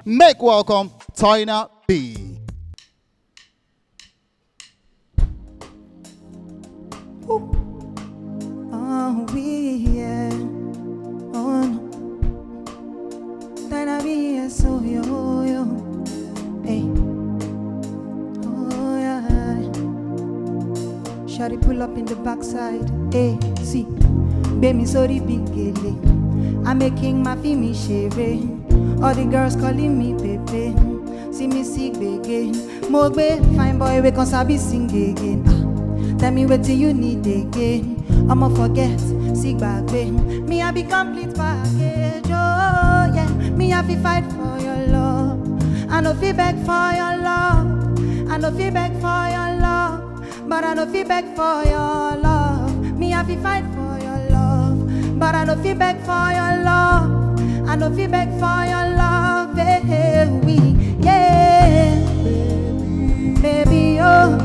Make welcome Tina B. Oh, we, yeah. Oh, no. Then I be yeah, so yo, yo. Hey. Oh, yeah. Shawty pull up in the backside. Hey, see. Baby, sorry, big gele. I'm making my fimi shave. All the girls calling me Pepe. See me sick again. Mogbe, fine boy, we can sabi sing again. Ah. Tell me what you need again. I'ma forget, see back Me I be complete package. Oh yeah, me I fi fight for your love. I no fi beg for your love. I no fi beg for your love, but I no fi beg for your love. Me I fi fight for your love, but I no fi beg for your love. I no fi beg for your love. Hey, we yeah, baby oh.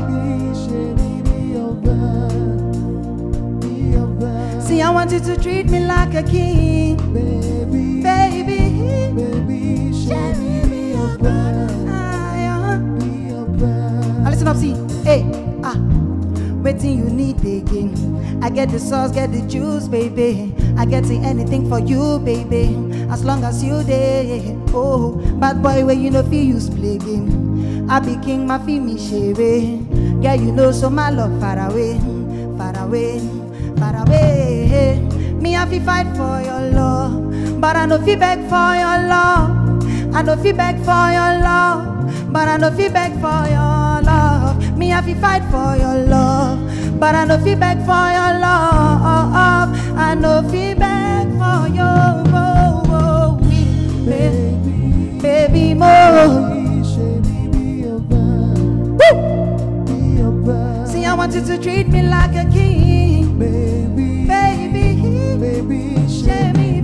See, I want you to treat me like a king, baby. Baby, Cherry, be your brother. Now listen up, see, hey, ah, waiting you need again. I get the sauce, get the juice, baby. I get to anything for you, baby. As long as you there, oh, bad boy, where you know feel use play game. I be king, my feel me share. Girl, you know, so my love far away, far away, far away. Me, I fi fight for your love, but I no fi beg for your love. I no fi beg for your love, but I no fi beg for your love. Me, I fi fight for your love, but I no fi beg for your love. I no fi beg for your oh, oh, we, baby, baby more. Woo! See, I want you to treat me like a king, baby, baby, baby, share me,